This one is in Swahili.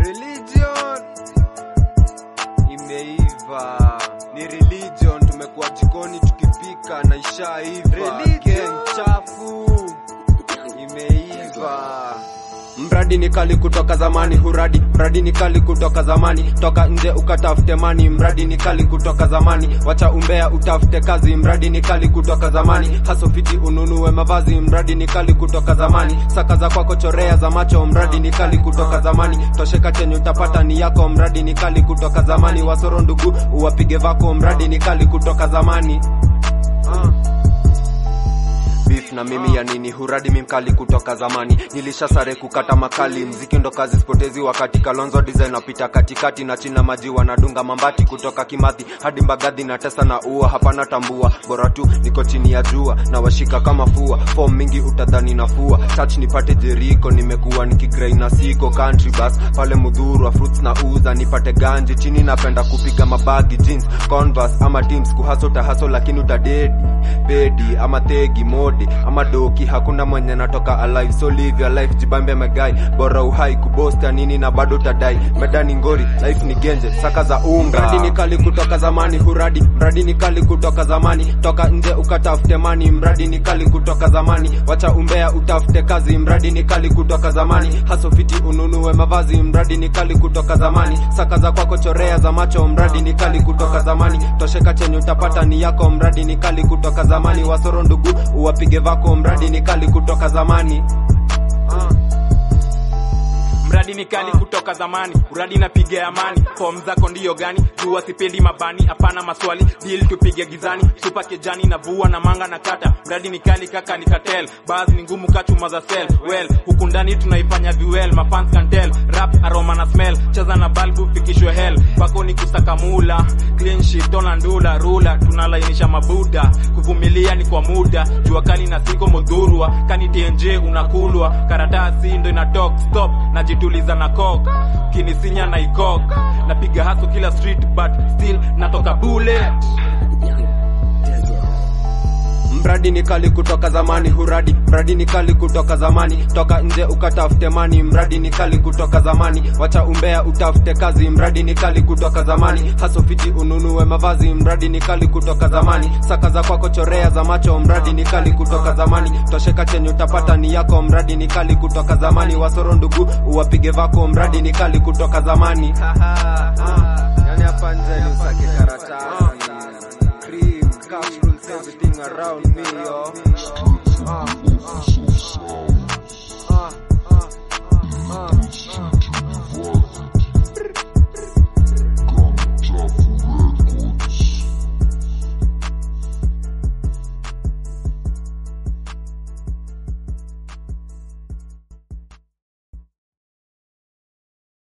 Religion imeiva, ni religion. Tumekuwa jikoni tukipika na ishaiva. Gang chafu imeiva. Mradi ni kali kutoka zamani, huradi mradi ni kali kutoka zamani, toka nje ukatafute mani. Mradi ni kali kutoka zamani, wacha umbea utafute kazi. Mradi ni kali kutoka zamani, haso fiti ununue mavazi. Mradi ni kali kutoka zamani, saka za kwako chorea za macho. Mradi ni kali kutoka zamani, tosheka chenye utapata ni yako. Mradi ni kali kutoka zamani, wasoro ndugu uwapige vako. Mradi ni kali kutoka zamani uh beef na mimi ya nini huradi mimkali kutoka zamani nilisha sare kukata makali mziki ndo kazi spotezi wakati kalonzo design napita katikati na china maji wanadunga mambati kutoka kimathi hadi mbagadhi na tesa na ua hapana tambua bora tu niko chini ya jua na washika kama fua form mingi utadhani nafua touch nipate jeriko nimekuwa nikigrai na siko country bus pale mudhurwa fruits na uza nipate ganji chini napenda kupiga mabagi jeans converse ama teams kuhaso tahaso lakini utadedi bedi ama tegi mode ama doki hakuna mwenye natoka alive so live your life jibambe megai bora uhai kubosta nini na bado tadai medani ngori life ni genje saka za unga mradi ni kali kutoka zamani huradi mradi ni kali kutoka zamani toka nje ukatafute mani mradi ni kali kutoka zamani wacha umbea utafute kazi mradi ni kali kutoka zamani haso fiti ununue mavazi mradi ni kali kutoka zamani saka za kwako chorea za macho mradi ni kali kutoka zamani tosheka chenye utapata ni yako mradi ni kali kutoka zamani wasoro ndugu uwapige vako mradi ni kali kutoka zamani mradi ni kali kutoka zamani uradi napiga amani fom zako ndiyo gani jua sipendi mabani hapana maswali dil tupige gizani supa kejani na vua na manga na kata mradi ni kali kaka ni katel bas ni ngumu kachuma za sel well huku ndani tunaifanya viwel mafans can tell rap aroma na smell cheza na balbu fikishwe hell bako ni kusakamula clean sheet tona ndula rula tunalainisha mabuda kuvumilia ni kwa muda jua kali na siko modhurwa kani tnj unakulwa karatasi ndo ina talk stop najituliza na kok kinisinya na ikok napiga haso kila street but still natoka bullet mradi ni kali kutoka zamani huradi mradi ni kali kutoka zamani toka nje ukatafute mani mradi ni kali kutoka zamani wacha umbea utafute kazi mradi ni kali kutoka zamani haso fiti ununue mavazi mradi ni kali kutoka zamani saka za kwako chorea za macho mradi ni kali kutoka zamani tosheka chenye utapata ni yako mradi ni kali kutoka zamani wasoro ndugu uwapige vako mradi ni kali kutoka zamani yani hapa nje ni usake karatasi cream cash rules everything around me yo